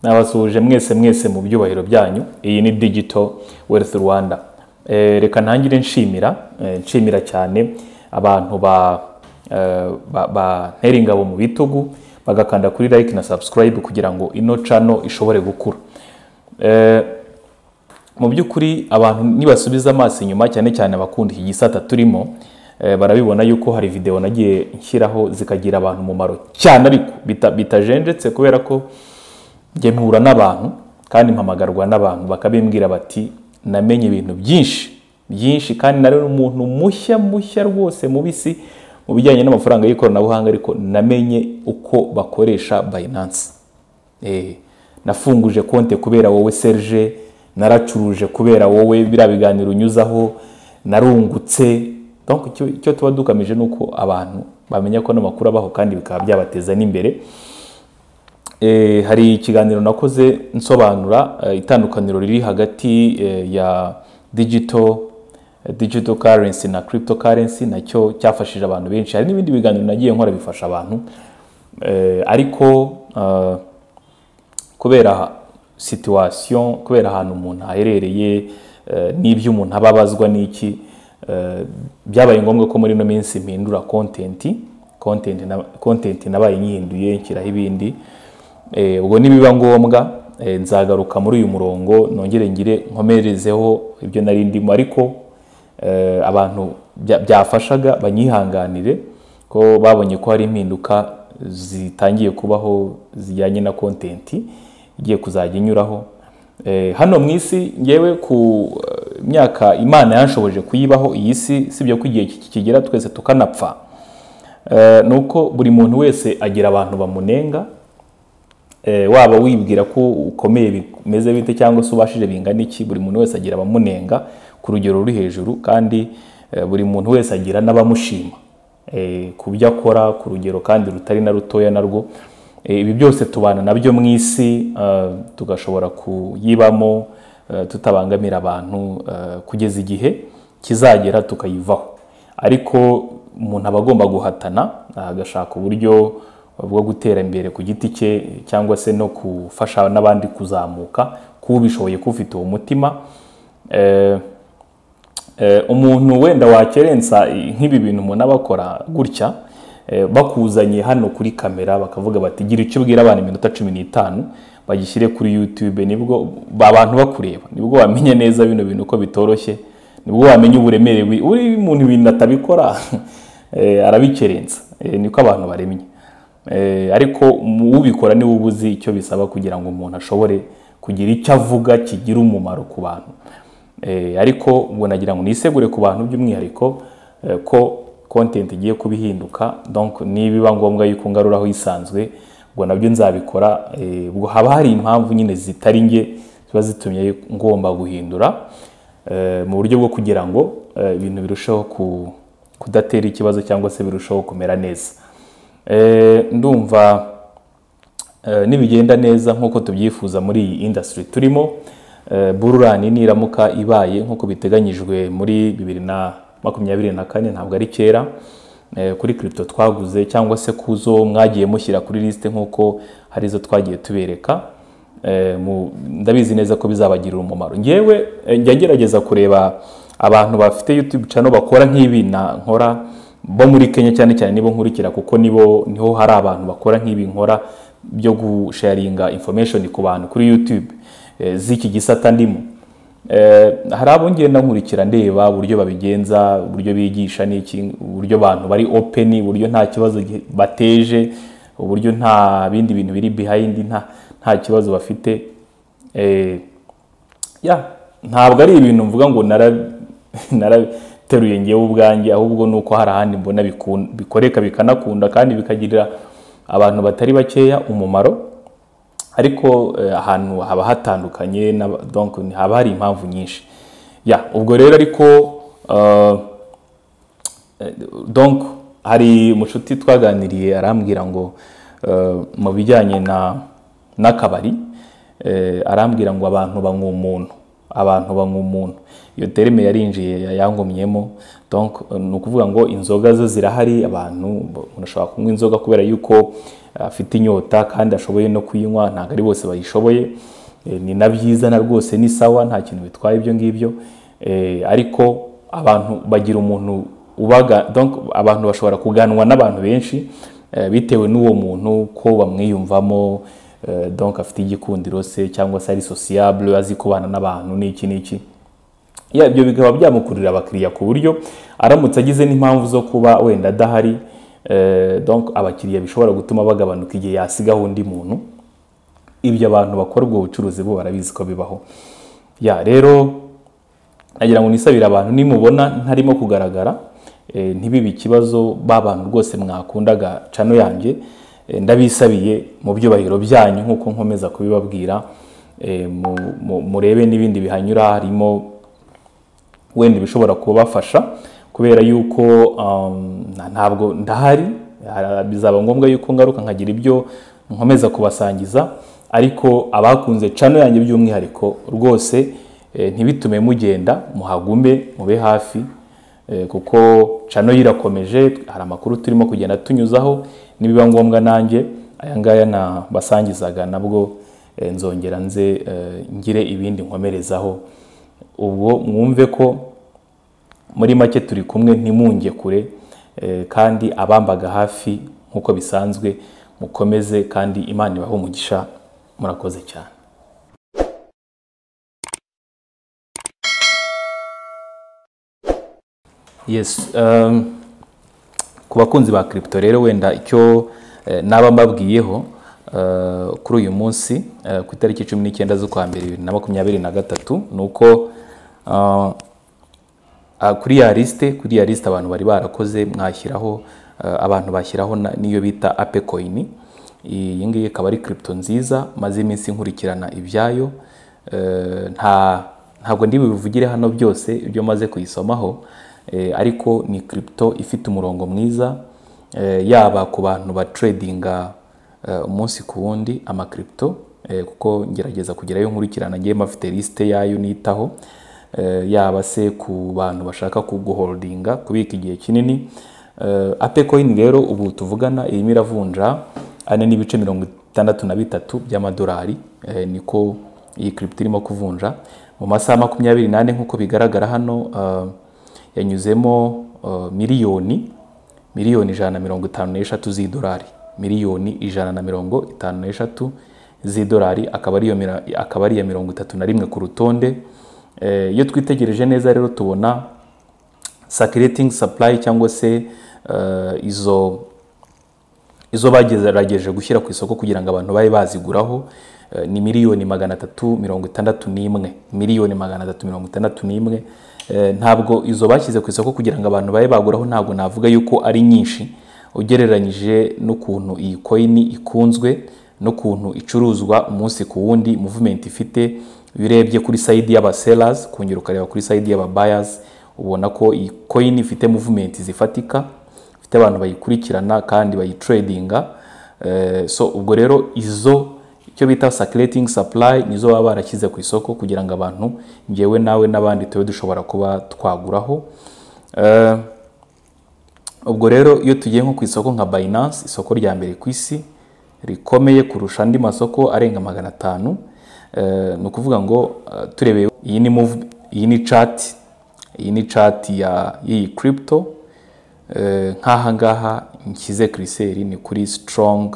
nabasuhuje mwese mwese mu byubahiro byanyu iyi ni digito wealth rwanda Eh, reka ntangire nshimira eh, nshimira cyane abantu ba eh, ba- bantera ingabo mu bitugu bagakanda kuri like na subscribe kugira ngo ino cano ishobore gukura Eh, mu by'ukuri abantu nibasubiza amaso inyuma cyane cyane abakunda iki gisata turimo eh, barabibona yuko hari videwo nagiye nshyiraho zikagira abantu umumaro cyane ariko bita- bitajenjetse kubera ko njye mpura n'abantu kandi mpamagarwa n'abantu bakabimbwira bati namenye ibintu byinshi byinshi kandi nari umuntu mushya mushya rwose mubisi mu bijyanye n'amafaranga y'ikoranabuhanga ariko namenye uko bakoresha Binance Eh, nafunguje konte kubera wowe Serge naracuruje kubera wowe biriya biganiro unyuzaho narungutse donc icyo icyo tuba dukamije ni uko abantu bamenya ko n'amakuru abaho kandi bikaba byabateza n'imbere Eh, hari ikiganiro nakoze nsobanura eh, itandukaniro riri hagati eh, ya digital eh, digital currency na crypto currency nacyo cyafashije abantu benshi hari n'ibindi biganiro nagiye nkora bifasha abantu Eh, ariko eh, kubera situation kubera ahantu umuntu aherereye eh, n'ibyo umuntu aba abazwa n'iki eh, byabaye ngombwa ko muri ino minsi mpindura content content na- content nabaye nyihinduye nshyiraho ibindi Eh, ubwo nibiba ngombwa eh, nzagaruka muri uyu murongo nongere ngire nkomerezeho ibyo nari ndimo ariko eh, abantu bya- byafashaga banyihanganire ko babonye ko hari impinduka zitangiye kubaho zijyanye na kontenti igiye kuzajya inyuraho Eh, hano mu isi ngewe ku eh, myaka imana yanshoboje kuyibaho iyi si sibyo ko igihe ki- kigera twese tukanapfa Eh, ni uko buri muntu wese agira abantu bamunenga Eh, waba wibwira ko ukomeye bimeze bite cyangwa se ubashije bingana iki buri muntu wese agira abamunenga ku rugero ruri hejuru kandi eh, buri muntu wese agira n'abamushima eh, ku byo akora ku rugero kandi rutari na rutoya narwo Eh, ibi byose tubana nabyo mu isi eh, tugashobora kuyibamo eh, tutabangamira abantu eh, kugeza igihe kizagera tukayivaho ariko umuntu aba agomba guhatana agashaka uburyo bwo gutera imbere ku giti cye cyangwa se no gufasha n'abandi kuzamuka kubishoboye kufite uwo mutima Eh, eh, umuntu wenda wakerensa eh, nk'ibi bintu umuntu aba akora gutya eh, bakuzanye hano kuri kamera bakavuga bati gira icyo ubwira abana iminota cumi n'itanu bagishyire kuri youtube nibwo abantu bakureba nibwo wamenya neza bino bintu ko bitoroshye nibwo wamenya uburemere bwi- uri umuntu ibintu atabikora eh, arabikerensa Eh, niko abantu baremye Eh, ariko mu- ubikora niwe uba uzi icyo bisaba kugira ngo umuntu ashobore kugira icyo avuga kigira umumaro ku bantu Eh, ariko ubwo nagira ngo nisegure ku bantu by'umwihariko eh, ko content igiye kuba ihinduka donc nibiba ngombwa yuko ngaruraho isanzwe ubwo nabyo nzabikora Eh, ubwo haba hari impamvu nyine zitari nge ziba zitumye ngomba guhindura eh, mu buryo bwo kugira ngo eh, ibintu birusheho ku- kudatera ikibazo cyangwa se birusheho kumera neza Eh, ndumva eh, nibigenda neza nk'uko tubyifuza muri iyi indasitiri turimo eh, bururani niramuka ibaye nk'uko biteganyijwe muri bibiri na makumyabiri na kane ntabwo ari kera eh, kuri kiripito twaguze cyangwa se ku zo mwagiye mushyira kuri lisite nk'uko hari izo twagiye tubereka Eh, mu- ndabizi neza ko bizabagirira umumaro ngewe eh, njya ngerageza kureba abantu bafite youtube channel bakora nk'ibi na nkora bo muri kenya cyane cyane nibo nkurikira kuko nibo niho hari abantu bakora nk'ibi nkora byo gusharinga information ku bantu kuri youtube eh, z'iki gisata ndimo Eh, hari abo ngenda nkurikira ndeba uburyo babigenza uburyo bigisha n'iki uburyo abantu bari open uburyo nta kibazo gi- bateje uburyo nta bindi bintu biri behind nta, nta kibazo bafite eh, ya ntabwo ari ibintu mvuga ngo nara- narateruye ngewe ubwanjye ahubwo ni uko hari ahandi mbona bikun- bikoreka bikanakunda kandi bikagirira abantu batari bakeya umumaro ariko eh, ahantu haba hatandukanye n'aba- donc ni- haba hari impamvu nyinshi ya ubwo rero ariko eh, eh, donc hari mushuti twaganiriye arambwira ngo eh, mu bijyanye na n'akabari eh, arambwira ngo abantu banywa umuntu abantu banywa umuntu iyo terime yarinjiye yangumyemo donc ni ukuvuga ngo inzoga zo zirahari abantu umuntu ashobora kunywa inzoga kubera yuko afite inyota kandi ashoboye no kuyinywa ntabwo ari bose bayishoboye Eh, ni na byiza na rwose ni sawa nta kintu bitwaye ibyo ngibyo Eh, ariko abantu bagira umuntu ubaga donc abantu bashobora kuganwa n'abantu benshi eh, bitewe n'uwo muntu ko bamwiyumvamo eh, donc afite igikundiro se cyangwa se ari sociable azi kubana n'abantu n'iki n'iki Ya, ibyo bikaba byamukururira abakiriya ku buryo aramutse agize n'impamvu zo kuba wenda adahari eh, donc abakiriya bishobora gutuma bagabanuka igihe yasigaho undi muntu ibyo abantu bakora ubwo bucuruzi bo barabizi ko bibaho ya rero nagira ngo nisabire abantu nimubona ntarimo kugaragara eh, ntibibe ikibazo ba bantu rwose mwakundaga cano yanjye eh, ndabisabiye mu byubahiro byanyu nk'uko nkomeza kubibabwira eh, mu- mu- murebe n'ibindi bihanyura harimo wenda ibishobora kubafasha kubera yuko um, na- ntabwo ndahari ah, bizaba ngombwa yuko ngaruka nkagira ibyo nkomeza kubasangiza ariko abakunze cano yanjye by'umwihariko rwose eh, ntibitume mugenda muhagume mube hafi eh, kuko cano yo irakomeje hari amakuru turimo kugenda tunyuzaho nibiba ngombwa nanjye aya ngaya nabasangizaga nabwo eh, nzongera nze eh, ngire ibindi nkomerezaho ubwo mwumve ko muri make turi kumwe ntimunge kure eh, kandi abambaga hafi nk'uko bisanzwe mukomeze kandi imana ibahe umugisha murakoze cyane yes um, ku bakunzi ba kiripito rero wenda icyo eh, naba mbabwiyeho eh, kuri uyu munsi eh, ku itariki cumi n'icyenda z'ukwa mbere bibiri na makumyabiri na gatatu ni uko ah, Ah, kuri ya lisite kuri ya lisite abantu bari barakoze mwashyiraho ah, abantu bashyiraho na- n'iyo bita ape koyini iyi ngiyi ikaba ari kiripito nziza maze iminsi nkurikirana ibyayo Eh, nta ntabwo ndi bibivugire hano byose ibyo maze kuyisomaho Eh, ariko ni kiripito ifite umurongo mwiza Eh, yaba ku bantu batredinga eh, umunsi ku wundi amakiripito eh, kuko ngerageza kugerayo nkurikirana ngewe mafite lisite yayo nitaho Eh, yaba se ku bantu bashaka kuguholdinga kubika igihe kinini Eh, ape coin rero ubu tuvugana irimo iravunja ane n'ibice mirongo itandatu na bitatu by'amadolari Eh, niko iyi kiripito irimo kuvunja mu masaha makumyabiri n'ane nk'uko bigaragara hano eh, yanyuzemo eh, miliyoni miliyoni ijana na mirongo itanu n'eshatu z'idolari miliyoni ijana na mirongo itanu n'eshatu z'idolari akaba ari iyo mira- akaba ari iya mirongo itatu na rimwe ku rutonde Eh, iyo twitegereje neza rero tubona circulating supply cyangwa se eh, izo izo bagerageje gushyira ku isoko kugira ngo abantu babe baziguraho eh, ni miliyoni magana atatu mirongo itandatu n'imwe miliyoni magana atatu mirongo itandatu n'imwe Eh, ntabwo izo bashyize ku isoko kugira ngo abantu babe baguraho ntabwo navuga yuko ari nyinshi ugereranyije n'ukuntu iyi koyini ikunzwe n'ukuntu icuruzwa umunsi ku wundi muvumenti ifite iyo urebye kuri sayidi y'abaselazi kongera ukareba kuri sayidi y'ababayazi ubona ko iyi koyini ifite muvumenti zifatika ifite abantu bayikurikirana kandi bayitredinga Eh, so ubwo rero izo icyo bita circulating supply nizo baba barashyize ku isoko kugira ngo abantu ngewe nawe n'abandi tube dushobora kuba twaguraho Eh, ubwo rero iyo tugiye nko ku isoko nka Binance isoko rya mbere ku isi rikomeye kurusha andi masoko arenga magana atanu Eh, ni ukuvuga ngo eh, turebeye iyi ni move- iyi ni chati iyi ni chati ya y'iyi crypto Eh, nk'aha ngaha nshyize kiriseri ni kuri strong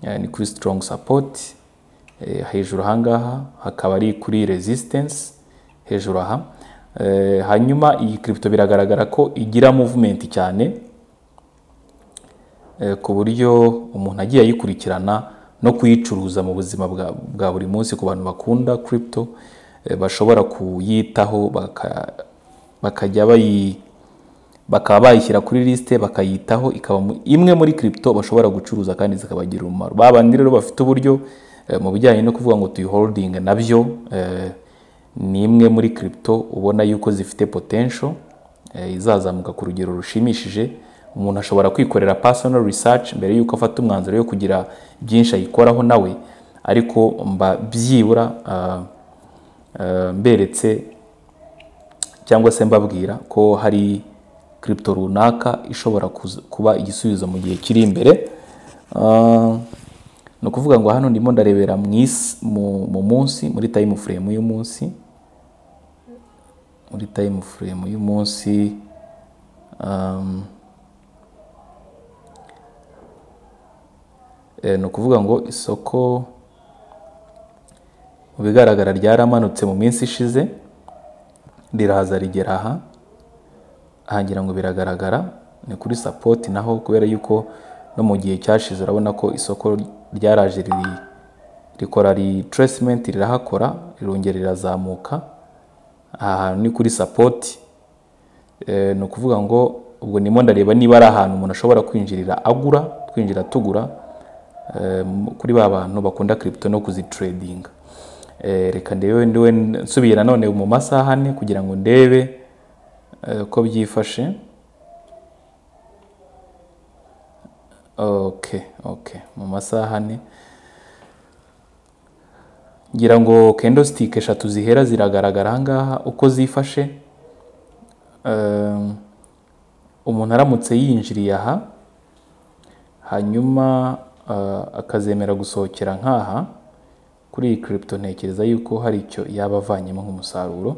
eh, ni kuri strong support Eh, hejuru aha ngaha hakaba ari kuri resistance hejuru aha Eh, hanyuma iyi kiripito biragaragara ko igira movement cyane eh, ku buryo umuntu agiye ayikurikirana no kuyicuruza mu buzima bwa, bwa buri munsi ku bantu bakunda crypto eh, bashobora kuyitaho baka- bakajya bayi bakaba bayishyira kuri lisite bakayitaho ikaba mu- imwe muri kiripito bashobora gucuruza kandi zikabagirira umumaro ba bandi rero bafite uburyo eh, mu bijyanye no kuvuga ngo tuyiholdinge nabyo eh, ni imwe muri kiripito ubona yuko zifite potential eh, izazamuka ku rugero rushimishije umuntu ashobora kwikorera personal research mbere yuko afata umwanzuro wo kugira byinshi ayikoraho nawe ariko mba byibura ah, eh, mberetse cyangwa se mbabwira ko hari kiripito runaka ishobora kuza- kuba igisubizo mu gihe kiri imbere Ah, ni ukuvuga ngo hano ndimo ndarebera mu isi mu mu munsi muri tayimu furemu y'umunsi muri tayimu furemu y'umunsi um, eh, ni ukuvuga ngo isoko mu bigaragara ryaramanutse mu minsi ishize riraza rigera aha aha ngira ngo biragaragara ni kuri sapoti naho kubera yuko no mu gihe cyashize urabona ko isoko ryaraje riri rikora retracementy rirahakora rirongera rirazamuka aha hantu ni kuri sapoti Eh, ni ukuvuga ngo ubwo ndimo ndareba niba ari ahantu umuntu ashobora kwinjirira agura twinjira tugura eh, mu- kuri ba bantu bakunda kiripito no kuzitiredinga reka ndebe ndiwe nsubiye nanone mu masaha ane kugira ngo ndebe eh, uko byifashe ok ok mu masaha ane ngira ngo kendositike eshatu zihera ziragaragara ahangaha uko zifashe Um, umuntu aramutse yinjiriye aha hanyuma uh, akazemera gusohokera nk'aha kuri iyi kiripito ntekereza yuko hari icyo yaba avanyemo nk'umusaruro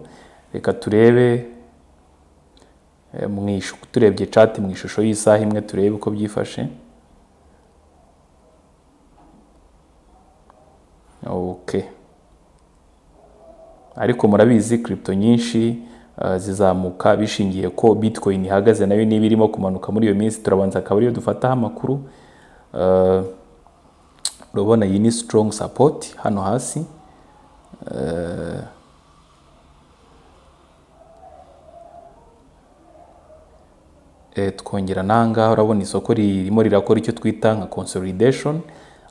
reka turebe eh, mu ishu- turebye chat mu ishusho y'isaha imwe turebe uko byifashe okay ariko murabizi kiripito nyinshi uh, zizamuka bishingiye ko bitcoin ihagaze nayo niba irimo kumanuka muri iyo minsi turabanza akaba ariyo dufataho amakuru Uh, urabona iyi ni strong support hano hasi Uh, eh, twongera n'ahangaha urabona isoko ririmo rirakora icyo twita nka consolidation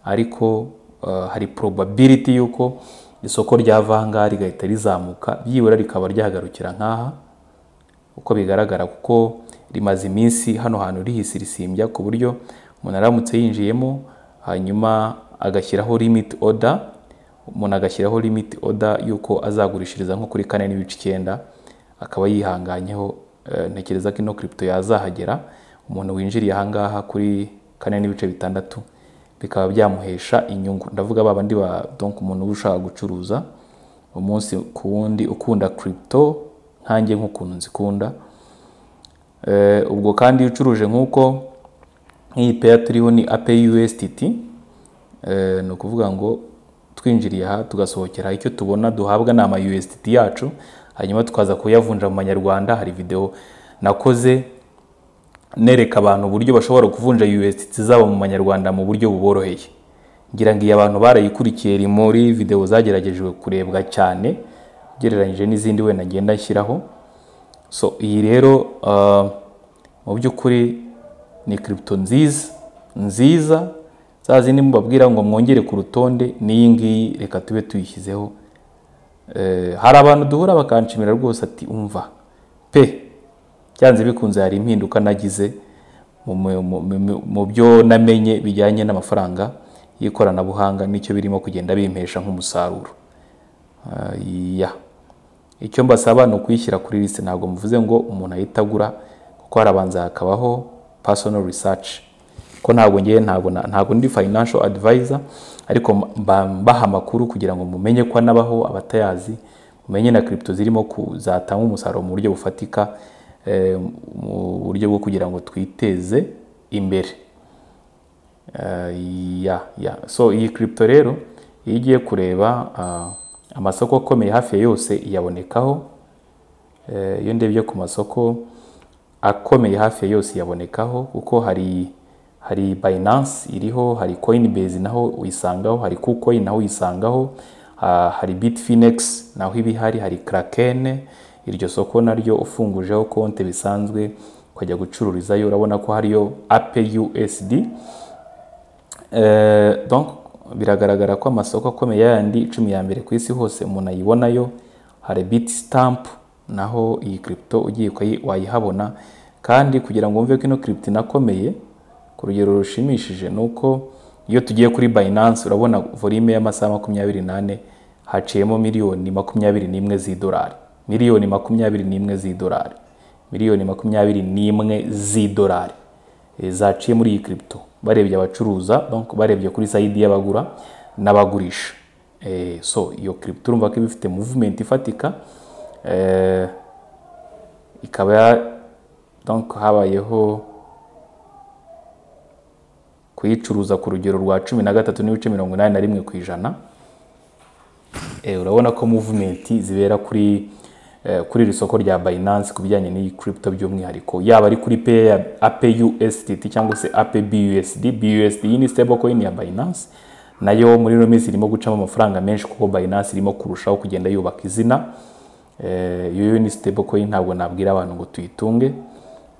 ariko eh, hari probability y'uko isoko ryava ahangaha rigahita rizamuka byibura rikaba ryagarukira nk'aha uko bigaragara kuko rimaze iminsi hano hantu rihisirisimbya ku buryo umuntu aramutse yinjiyemo hanyuma agashyiraho limit order umuntu agashyiraho limit order y'uko azagurishiriza nko kuri kane n'ibice icyenda akaba yihanganyeho eh, ntekereza ko ino kiripito yazahagera umuntu winjiriye ahangaha kuri kane n'ibice bitandatu bikaba byamuhesha inyungu ndavuga babandi ba donc umuntu uba ushaka gucuruza umunsi ku wundi ukunda kiripito nkanjye nk'ukuntu nzikunda Eh, ubwo kandi iyo ucuruje nk'uko nk'iyi peya turiho ni ape USDT Eh, ni ukuvuga ngo twinjiriye aha tugasohokera aha, icyo tubona duhabwa ni ama USDT yacu hanyuma tukaza kuyavunja mu manyarwanda hari video nakoze nereka abantu uburyo bashobora kuvunja USDT zabo mu manyarwanda mu buryo buboroheye ngira ngo iyo abantu barayikurikiye iri muri video zageragejwe kurebwa cyane ugereranyije n'izindi wenda ngenda nshyiraho so iyi rero uh, mu by'ukuri ni kiripito nziza nziza za zindi mubabwira ngo mwongere ku rutonde n'iyi ngiyi reka tube tuyishyizeho Eh, hari abantu duhura bakanshimira rwose ati umva pe byanze bikunze hari impinduka nagize mu- mu- mu- mu- mu byo namenye bijyanye n'amafaranga y'ikoranabuhanga n'icyo birimo kugenda bimpesha nk'umusaruro Ah, ya icyo mbasaba ni ukuyishyira kuri liste ntabwo mvuze ngo umuntu ahita agura kuko harabanza hakabaho personal research ko ntabwo ngiye ntabwo na- ntabwo ndi financial advisor ariko mba mbaha amakuru kugira ngo mumenye ko anabaho abatayazi mumenye na crypto zirimo kuzatanga umusaruro mu buryo bufatika eh, mu buryo bwo kugira ngo twiteze imbere Eh, ya ya so iyi kiripito rero iyo ugiye kureba ah, amasoko akomeye hafi ya yose iyabonekaho Eh, iyo ndebye ku masoko akomeye hafi ya yose iyabonekaho kuko hari hari Binance iriho hari Coinbase naho uyisangaho hari KuCoin naho uyisangaho ah, hari Bitfinex naho iba ihari hari Kraken iryo soko naryo ufungujeho konti bisanzwe ukajya gucururizayo urabona ko hariyo Ape USD Eh, donc biragaragara ko amasoko akomeye yandi icumi ya mbere ku isi hose umuntu ayibonayo hari bit stamp naho iyi kiripito ugiye ukayi- wayihabona kandi kugira ngo wumve ko ino kiripito inakomeye ku rugero rushimishije ni uko iyo tugiye kuri Binance urabona volume y'amasaha makumyabiri n'ane haciyemo miliyoni makumyabiri n'imwe z'idolari miliyoni makumyabiri n'imwe z'idolari miliyoni makumyabiri n'imwe z'idolari eh, zaciye muri iyi kiripito barebye abacuruza donc barebye kuri sayidi y'abagura n'abagurisha Eh, so iyo kiripito urumva ko iba ifite muvumenti ifatika eh, ikaba ya- donc habayeho kuyicuruza ku rugero rwa cumi na gatatu n'ibice mirongo inani na rimwe ku ijana Eh, urabona ko muvumenti zibera kuri eh, kuri iri soko rya Binance ku bijyanye n'iyi crypto by'umwihariko yaba ari kuri pay ya APUSDT cyangwa se APBUSD BUSD iyi ni stablecoin ya Binance nayo muri ino minsi irimo gucamo amafaranga menshi kuko Binance irimo kurushaho kugenda yubaka izina Eh, iyo yo ni stablecoin ntabwo nabwira abantu ngo tuyitunge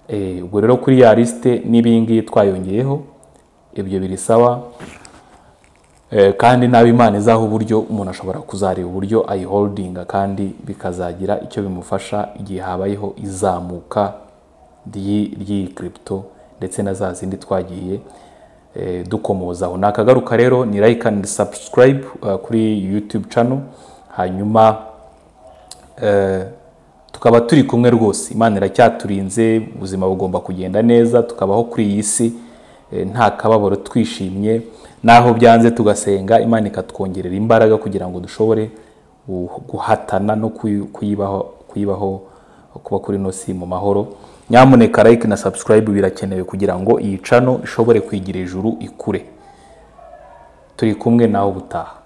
Eh, ubwo rero kuri ya lisite n'ibi ngibi twayongeyeho ibyo biri sawa Eh, kandi nabi imana izaha uburyo umuntu ashobora kuzareba uburyo ayiholdinga kandi bikazagira icyo bimufasha igihe habayeho izamuka ry'i- ry'iyi kiripito ndetse na za zindi twagiye eh, dukomozaho nakagaruka rero ni like and subscribe eh, kuri youtube channel hanyuma Eh, tukaba turi kumwe rwose imana iracyaturinze ubuzima bugomba kugenda neza tukabaho kuri iyi si eh, nta kababaro twishimye naho byanze tugasenga imana ikatwongerera imbaraga kugira ngo dushobore gu- guhatana no kuyi- kuyibaho kuyibaho kuba kuri ino si mu mahoro nyamuneka like na subscribe birakenewe kugira ngo iyi cano ishobore kwigira ijuru ikure turi kumwe nawe ubutaha